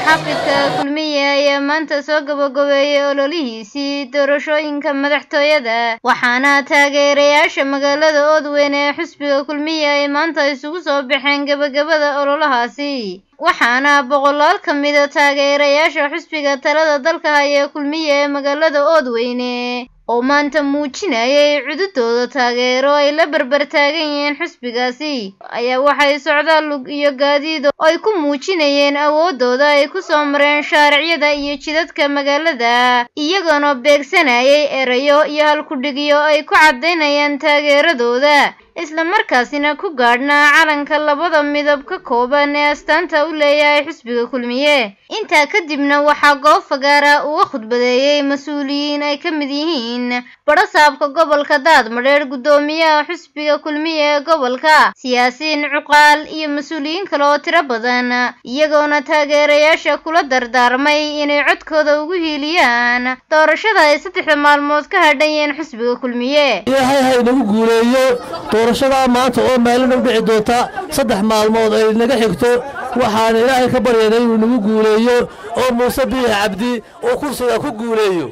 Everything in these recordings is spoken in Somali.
muxaafidka kulmiye ayaa maanta soo gabagabeeyey ololihiisii doorashooyinka madaxtooyada waxaana taageerayaasha magaalada oodweyn ee xisbiga kulmiye ay maanta isugu soo baxeen gabagabada ololahaasi waxaana boqolaal ka mida taageerayaasha xisbiga talada dalka haya kulmiye ee magaalada oodweyne oo maanta muujinayay cududooda taageero ay la barbar taagan yihiin xisbigaasi ayaa waxay socdaal lug iyo gaadiid oo ay ku muujinayeen awoodooda ay ku soo mareen shaaricyada iyo jidadka magaalada iyagoona beegsanayay erayo iyo halkudhigyo ay ku caddaynayaan taageeradooda isla markaasina ku gaadhnaa calanka labada midab ka kooban ee astaanta u leeyahay xisbiga kulmiye intaa kadibna waxaa goob fagaara uga khudbadeeyey mas-uuliyiin ay ka mid yihiin badhasaabka gobolka daadmadheer guddoomiyaha xisbiga kulmiye ee gobolka siyaasiin cuqaal iyo mas-uuliyiin kale oo tiro badan iyagoona taageerayaasha kula dardaarmay inay codkooda ugu hiiliyaan doorashada ay saddexda maalmood ka hadhayeen xisbiga kulmiye ilaahay ha inagu guuleeyo doorashadaa maanta oo maalin u dhici doonta saddex maalmood ay naga xigto waxaan ilaahay ka baryaynay inuu nagu guuleeyo oo muuse biix cabdi uu kursiga ku guuleeyo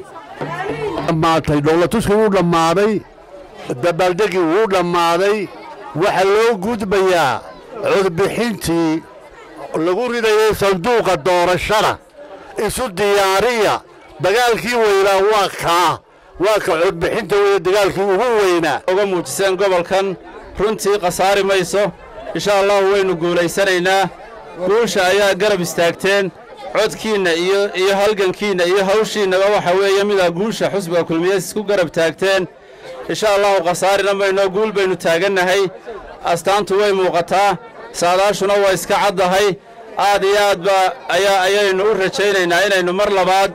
dhammaatay dowlatuskii wuu dhammaaday dabaaldegii wuu dhammaaday waxaa loo gudbayaa codbixintii lagu ridayay sanduuqa doorashada isu diyaariya dagaalkii weynaa waa kaa waa ka codbixinta weeye dagaalkii ugu weynaa uga muujiseen gobolkan runtii khasaari mayso insha allahu waynu guulaysanaynaa guusha ayaa garab istaagteen codkiinna iyo iyo halgankiinna iyo hawshiinnaba waxa weeye midaa guusha xusbiga kulmiyees isku garab taagteen insha allahu khasaarina maynoo guul baynu taagannahay astaantu way muuqataa saadaashuna waa iska caddahay aad iyo aad ba ayaa ayaynu u rajaynaynaa inaynu mar labaad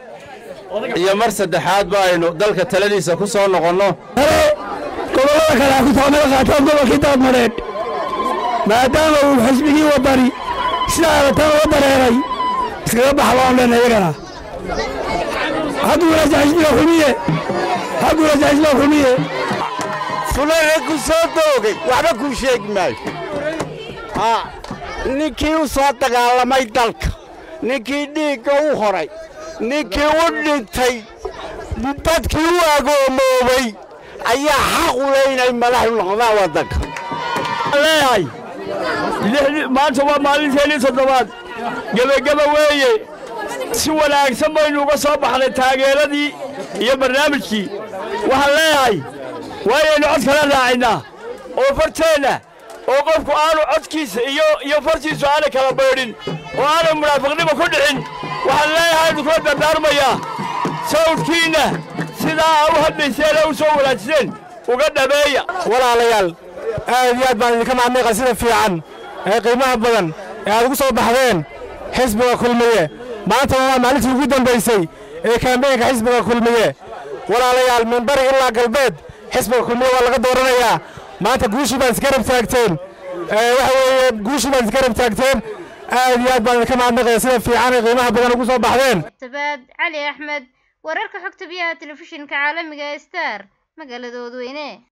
iyo mar saddexaadba aynu dalka taladiisa ku soo noqonno gobollada kale ha ku taamada qaataan gobolkii daadmadheedh maadaama uu xisbigii wadani sidaa aragtaan uga dareeray iskaga baxa baan leenahay iyagana ha guulaysa xisbiga kulmiye ha guulaysa xisbiga kulmiye fulaga ku soo doogay waxba kuu sheegi maayo ninkii u soo dagaalamay dalka ninkii dhiigga u horay ninkii u dhintay dadkii u agoomoobay ayaa xaq u leh inay madaxu noqdaan waddanka leeyahay maanta waa maalinteennii toddobaad gebageba weeye si wanaagsan baynu uga soo baxnay taageeradii iyo barnaamijkii waxaan leeyahay waayaynu cod kala raacinnaa oo farteenna oo qofku aanu codkiisa iyo iyo fartiisu aanay kala baydhin oo aanay munaafiqnimo ku dhicin waxaan leeyahay aynu kula dardaarmayaa sawdkiinna sidaa u hadlayseen ee u soo wanaajiseen uga dhabeeya walaalayaal aad iyo aad baan idinka mahadnaqa sida fiican ee qiimaha badan ee aad ugu soo baxdeen xisbiga kulmiye maanta waa maalintii ugu dambaysay ee kaambeynka xisbiga kulmiye walaalayaal min bari ilaa galbeed xisbiga kulmiye waa laga dooranayaa maanta guushii baad isgarab taagteen waxa weeye guushii baad isgarab taagteen aad iyo aad baan idinka mahadnaqaya sida fiican ee qiimaha badan ugu soo baxdeen sabaad cali axmed wararka xogta biyaha telefishinka caalamiga ee star magaalada oodweyne